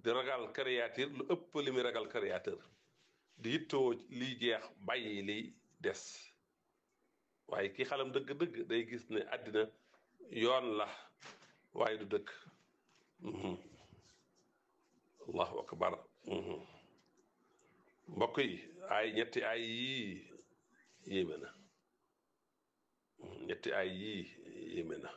di ragal créature lu ëpp li muy ragal créateur di yittoo liy jeex bàyyi liy des waaye ki xalam dëgg-dëgg day gis ne àddina yoon la waaye du dëkk allahu akbar mbokk yi ay ñetti ay yii yéeme na ñetti ay yii yéeme na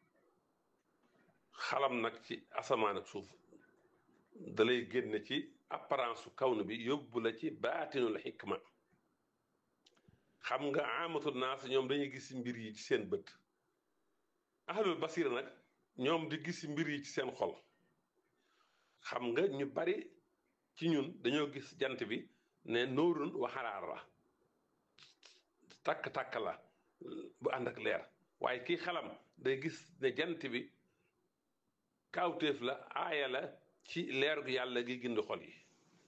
xalam nag ci asamaan ak suuf dalay génne ci apparence su kawnu bi yóbbu la ci baatinul xikma xam nga amatul naas ñoom dañuy gis mbir yi ci seen bët ahlul basira nag ñoom di gis mbir yi ci seen xol xam nga ñu bari ci ñun dañoo gis jant bi ne nóorun waxaraar la takk-takk la bu ànd ak leer waaye kii xalam day gis ne jant bi kaawteef la aaya la ci leer gu yàlla gi gindi xol yi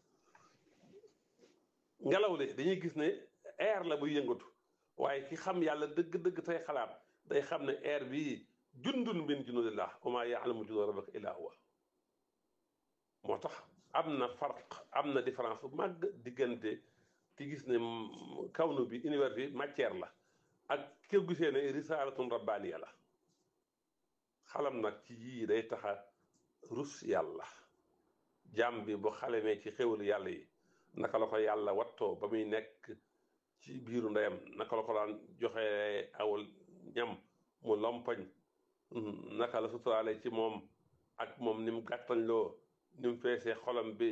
ngelaw li dañuy gis ne air la buy yëngatu waaye ki xam yàlla dëgg-dëgg tey xalaat day xam ne air bii jundun min junudillah wa maa yaalamu junuuda rabbika illaa huwa moo tax am na farq am na différence bu màgg diggante ki gis ne kawnu bi univers bi matière la ak ki gisee ne risaalatun rabbaaniya la xalam nag ci yii day taxa rus yàlla jàmm bi bu xalemee ci xéwalu yàlla yi naka la ko yàlla wattoo ba muy nekk ci biiru ndeyam naka la ko daan joxe awal ñam mu lompañ naka la suturaale ci moom ak moom ni mu gàttañ loo ni mu feesee xolam bi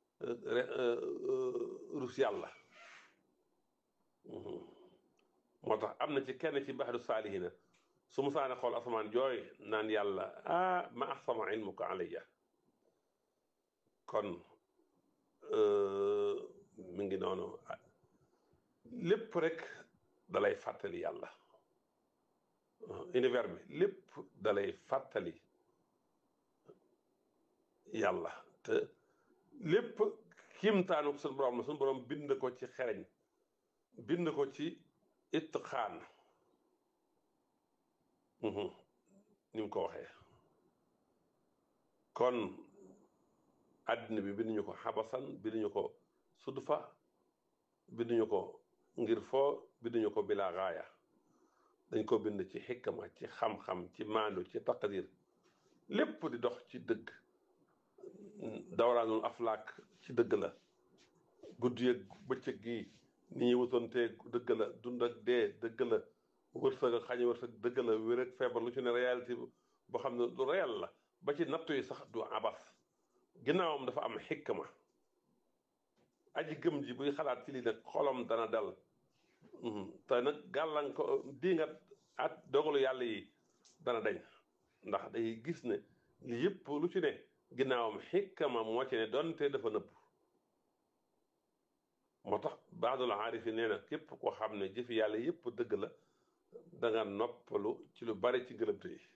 rus yàlla moo tax am na ci kenn ci baxdu saalihina su mu saane xool asamaan jooy naan yàlla ah ma ahsama ilmuka alayya kon mi ngi noonu lépp rek dalay fàttali yàlla univers bi lépp dalay fàttali yàlla te lépp kiimtaanu suñu borom la suñu borom bind ko ci xereñ bind ko ci itqaan ni mu ko waxee kon àddina bi binduñu ko xabasan binduñu ko sudfa binduñu ko ngir foo binduñu ko bila gaaya dañ ko bind ci xikma ci xam-xam ci maandu ci taqdir lépp di dox ci dëgg dawraanul aflaak ci dëgg la guddi ak bëccëg gi ni ñuy wutantee dëgg la dund ak dee dëgg la wërsëg ak xañe wërsëg dëgg la wér ak feebar lu ci ne réalité boo xam ne lu réel la ba ci nattu yi sax du abas ginnaawam dafa am xikma aji gëm ji buy xalaat ci lii nag xolam dana dal te nag gàllanko di nga at dogalu yàlla yi dana dañ ndax day gis ne li yëpp lu ci ne ginnaawam xikma moo ci ne donte dafa nëbb moo tax baadul aarifi nee na képp koo xam ne jëfi yàlla yëpp dëgg la da nga noppalu ci lu bari ci ngëlëmte yi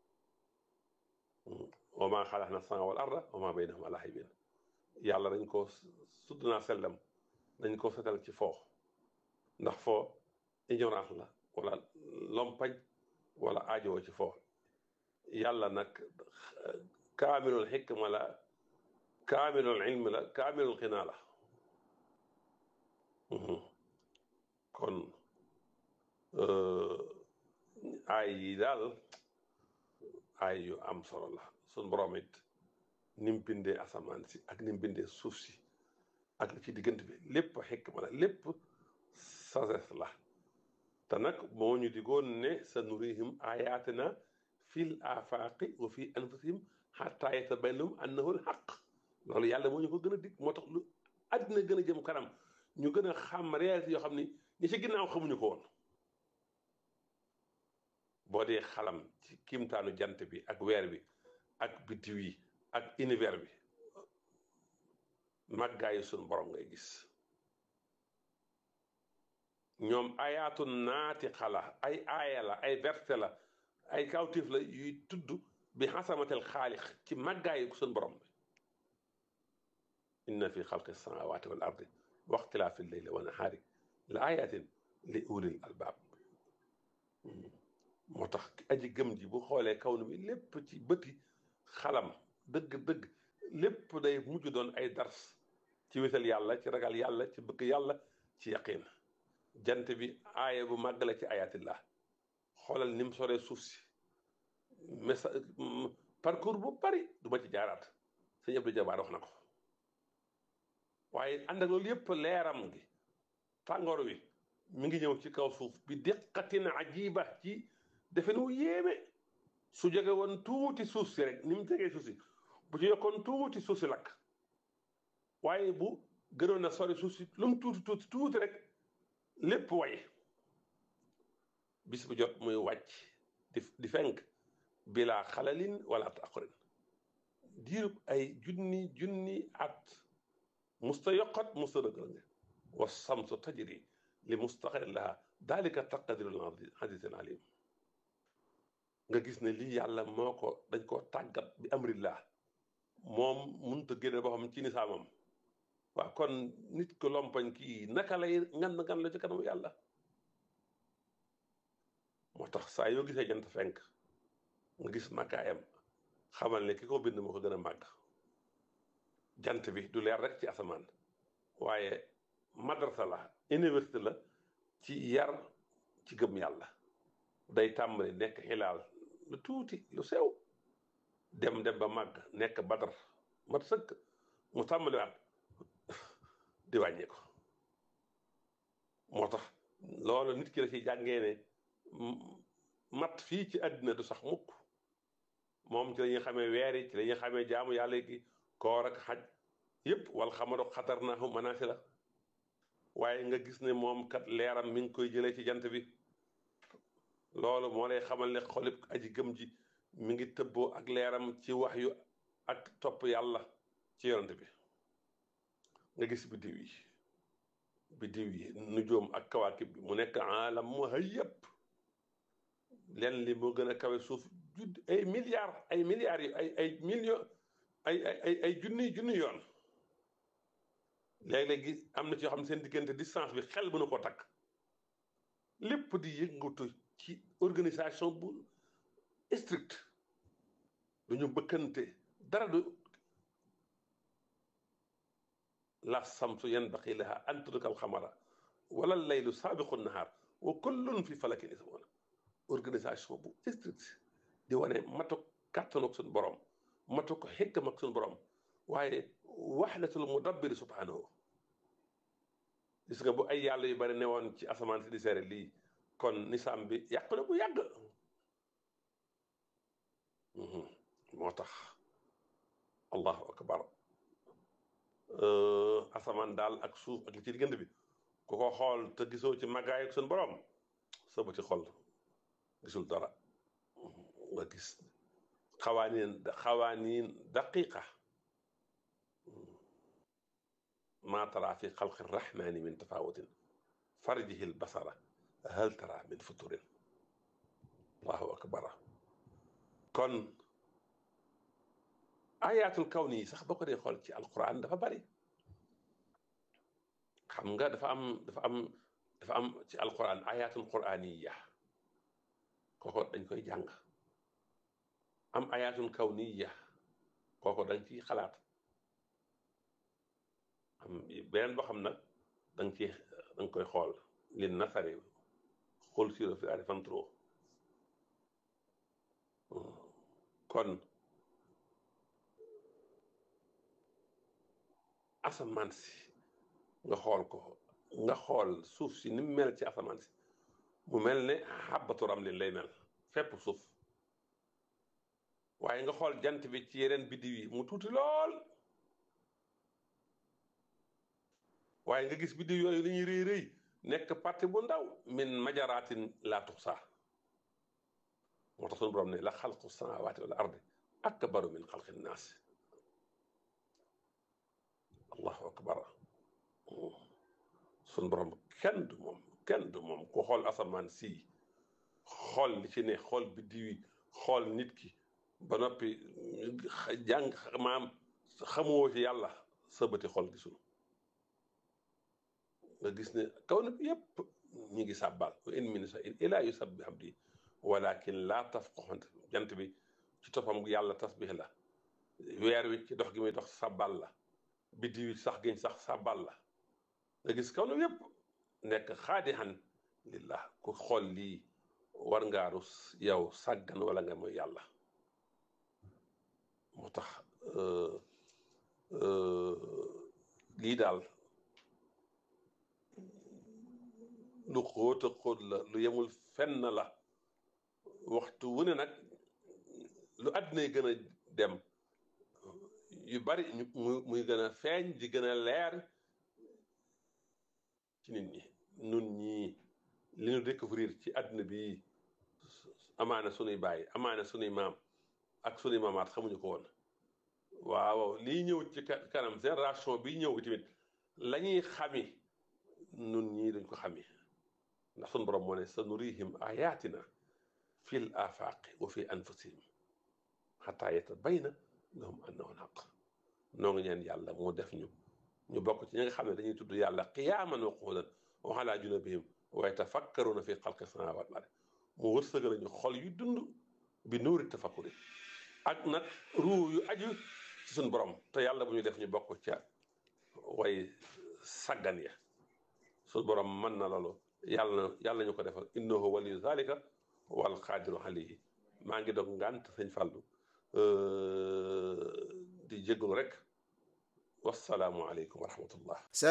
wa maa xalaqna sama wal arda wa maa baynahuma laa'ibiin yàlla dañ ko sudd naa sellam dañ ko setal ci foo ndax foo ignorance la wala lompañ wala aajowoo ci foo yàlla nag kaamilul xikma la kaamilul ilmi la kaamilul xinaa la kon ay yi daal ay yu am solo la sun borom it ni mu bindee asamaan si ak ni mu bindee suuf si ak li ci diggante bi lépp xikma la lépp sagesse la te nag moo ñu digoon ne sa nurihim ayatina fil afaqi wa fi anfusihim xataa yatabayyana lahum annahu alxaq loolu yàlla moo ñu ko gën a dig moo tax lu àddina gën a jëm kanam ñu gën a xam réalité yoo xam ni ñi ci ginnaaw xamuñu ko woon boo dee xalam ci kiimtaanu jant bi ak weer bi ak biddiw yi ak univers bi màggaayu suñu borom ngay gis ñoom ayaatu naati xala ay aaya la ay verset la ay kawtif la yuy tudd bi xasamatel xaalix ci màggaayu suñu borom bi inna fi xalqi samawati wal ardi wa ixtilaafi leyli wa nahaari la ayatin li ulil albaab moo tax aji gëm ji bu xoolee kaw bi lépp ci bëti xalam dëgg-dëgg lépp day mujj doon ay dars ci wétal yàlla ci ragal yàlla ci bëgg yàlla ci yaqin jant bi aaya bu màgg la ci ayatillah xoolal ni mu soree suuf si message parcours bu bari du ma ci jaaraat sëñ Abdou Jabaar wax na ko waaye ànd ak loolu yëpp leeram gi tàngoor wi mi ngi ñëw ci kaw suuf bi diqatin ajiba ci defe nu yéeme su jóge woon tuuti suuf si rek ni mu jegee suuf si bu ci yokkoon tuuti suuf si lakk waaye bu gënoon a sori suuf si lu mu tuuti tuuti tuuti rek lépp way bis bu jot muy wàcc di di fenk bilaa xalalin wala taqorin diirub ay junni junni at musta yokkat musta dëgërënge wa samsu tajri li mustaqir laha dalika taqdirul azizil alim nga gis ne lii yàlla moo ko dañ koo tàggat bi amrillah moom mënut a génne boo xam ci nisaamam waaw kon nit ko lompañ kii naka lay ngan ngan la ci kanamu yàlla moo tax saa yoo gisee jant fenk nga gis màggaayam xamal ne ki ko bind moo ko gën a màgg jant bi du leer rek ci asamaan waaye madrasa la université la ci yar ci gëm yàlla day tàmbali nekk xilaal lu tuuti lu sew dem dem ba màgg nekk badar mat sëkk mu tàmbaliwaat di wàññi ko moo tax loolu nit ki la ci jàngee ne mat fii ci àddina du sax mukk moom ci la ñuy xamee weer yi ci la ñuy xamee jaamu yàlla gi koor ak xaj yépp wal xamado xatar naahu manaasi la waaye nga gis ne moom kat leeram mi ngi koy jëlee ci jant bi loolu moo lay xamal ne xolib aji gëm ji mi ngi tëbboo ak leeram ci wax yu ak topp yàlla ci yonante bi nga gis biddiw yi biddiw yi nujoom ak kawaakib bi mu nekk alam mu hayyab leen li moo gën a kawe suuf judd ay milliards ay milliards yi ay ay millions ay ay ay junni junni yoon léeg-léegi am na ci yoo xam ne seen diggante distance bi xel mënu ko takk lépp di yëngatu ci organisation bu strict duñu bëkkante dara du la samsu yanbaqi laha an tudrika alxamara wala laylu saabiqu nahaar wa kullun fi falakin yasbahun organisation bu strict di wane matuk kàttanu ak suñu borom matuk xikam ak suñu borom waaye waxdatul mudabbir subhanahu gis nga bu ay yàlla yu bari newoon ci asamaan si di seere lii kon nisaam bi yàqu na bu yàgg moo tax allahu akbar asamaan daal ak suuf ak li ci diggante bi ku ko xool te gisoo ci màggaay ak suñu borom sa ba ci xol gisul dara nga gis xawaaniin xawaaniin daqiqa ما ترى في خلق الرحمن من تفاوت فرجه البصر هل ترى من فطور الله أكبر kon ayatul kawni yi sax boo ko dee xool ci alquran dafa bari xam nga dafa am dafa am dafa am ci alquran ayatul quraniya kooko dañ koy jàng am ayatul kawniya kooko dañ ciy xalaat am beneen boo xam nag da nga ci da nga koy xool li nasari xool siro fi ari fantro kon asamaan si nga xool ko nga xool suuf si ni mu mel ci asamaan si mu mel ne xàbbatu ramlin lay mel fépp suuf waaye nga xool jant bi ci yeneen biddiw yi mu tuuti lool waaye nga gis biddiw yooyu li ñuy rëy rëy nekk parti bu ndaw min majaraatin laa tuxsaa moo tax suñu borom ne la xalqu samaawaati wal ardi akbaru min xalqi naas allahu akbar suñu borom kenn du moom kenn du moom ku xool asamaan si xool li ci ne xool biddiw yi xool nit ki ba noppi jàng maam xamuwoo ci yàlla sa bëti xool gisul nga gis ne kaw na bi yépp ñi ngi sàbbal wa in min shay'in illaa yusabbihu bihamdihi walakin laa tafqahuuna jant bi ci toppam yàlla tasbih la weer wi ci dox gi muy dox sàbbal la biddi wi sax giñ sax sàbbal la nga gis kaw nu yépp nekk xaadixan lillah ku xool lii war ngaa rus yow sàggan wala nga mooy yàlla moo tax lii daal lu xóot a xóot la lu yemul fenn la waxtu wu ne nag lu àddina gën a dem yu bari muy gën a feeñ di gën a leer ci nit ñi nun ñii li ñu découvrir ci àddina bi amaana sunuy bàyyi amaana sunuy maam ak sunuy maamaat xamuñu ko woon waaw lii ñëw ci kanam génération bi ñëw tamit la ñuy xami nun ñii duñ ko xami ndax sunu borom moo ne sa nurihim ayatina fil afaqi wa fi anfusihim xataa yatabayna lahum annahu alhaq noo ngi ñeen yàlla moo def ñu ñu bokk ci ñi nga xam ne dañuy tudd yàlla qiyaaman wa qu'udan wa ala junubihim wa yatafakkaruna fi xalqi samaawaat wal ard mu wërsëgal ñu xol yu dund bi nuuri tafakkuri ak nag ruu yu aju ci suñu borom te yàlla bu ñu def ñu bokk ca way saggan ya suñu borom mën na loolu yàlla na yàlla ñu ko defal innahu waliyu zalika wal qaadiru alayhi maa ngi doog ngànt sëñ Fàllu di jégalu rek wasalaamu aleykum wa rahmatullah